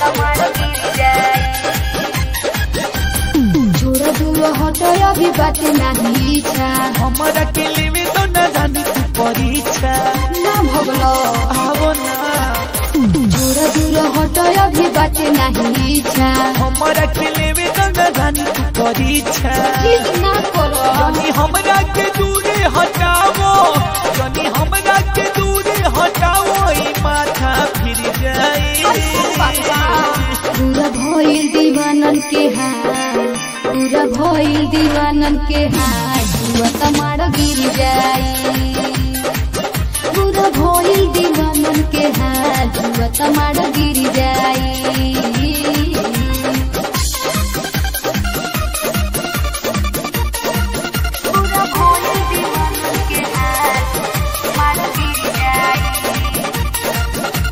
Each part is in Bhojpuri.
तमार गिर जाई छोड़ दूर हटो अभी बात नहीं इच्छा हमरा के लेवे तो न जानी तू परीक्षा ना भगलो आवो ना छोड़ दूर हटो अभी बात नहीं इच्छा हमरा के लेवे तो न जानी तू परीक्षा प्लीज ना करो जानी हमरा के दूरे हटावो जानी हमरा के दूरे हटावो ई माथा फिर जाए पूरा भइल दीवानन के हाल पूरा भइल दीवानन के हाल जुआ तमार गिर जाई पूरा भइल दीवानन के हाल जुआ तमार गिर जाई पूरा भइल दीवानन के हाल तमार गिर जाई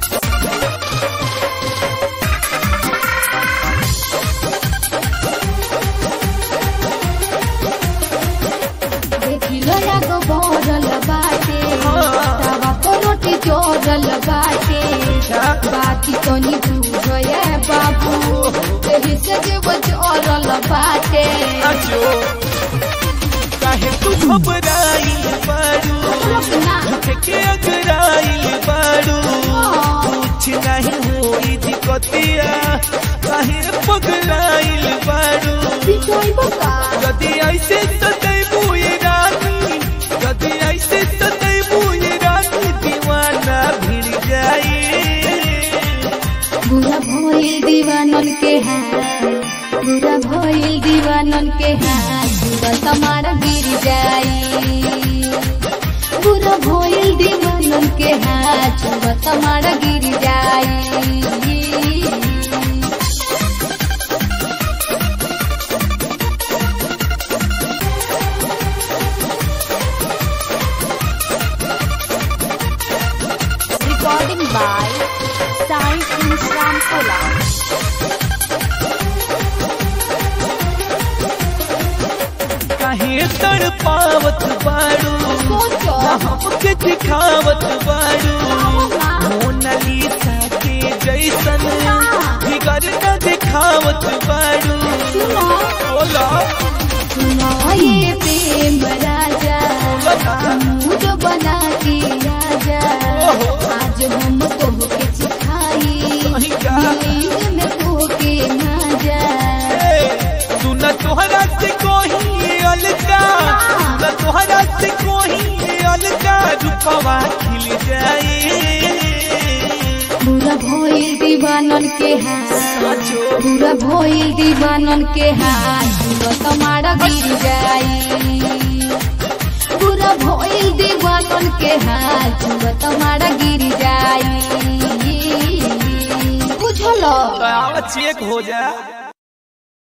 देखिलो यागो बरल बाटे तावा पर रोटी जोरल बाटे बाती तो नी बुझे बाबू एही से जीव जोरल बाटे अजो काहे तू घबराई बारू रुकना के अगराई बारू कुछ नहीं होई दिक्कतिया काहे पगलाइल बारू बिचोई बका यदि ऐसे सदैबू ये रानी यदि ऐसे सदैबू ये रानी दीवाना भिड़ जाए बुरा भइल दीवानन के हाल बुरा भइल दीवानन के हाल जुआ तमार गिर जाई बुरा भइल दीवानन के हाल जुआ तमार गिर जाई Recording by Sai Insram Kola. काहे तड़पावत बारू सोचो हमके दिखावत बारू मोनालिसा के जैसन फिगर न दिखावत बारू सुनो बोला सुनो ये प्रेम राजा मूड बना के राजा आज हम तोहके सिखाई कहीं का दिल्ली में तोहके ना जा सुन तोहरा से कोही अलगा सुन तोहरा से कोही अलगा रूपवा खिल जाए बुरा भइल दीवानन के हाथ बुरा भइल दीवानन के हाथ जुआ तमारा गिर जाई बुरा भइल दीवानन के हाथ जुआ तमारा गिर जाई बुझलो चेक हो जा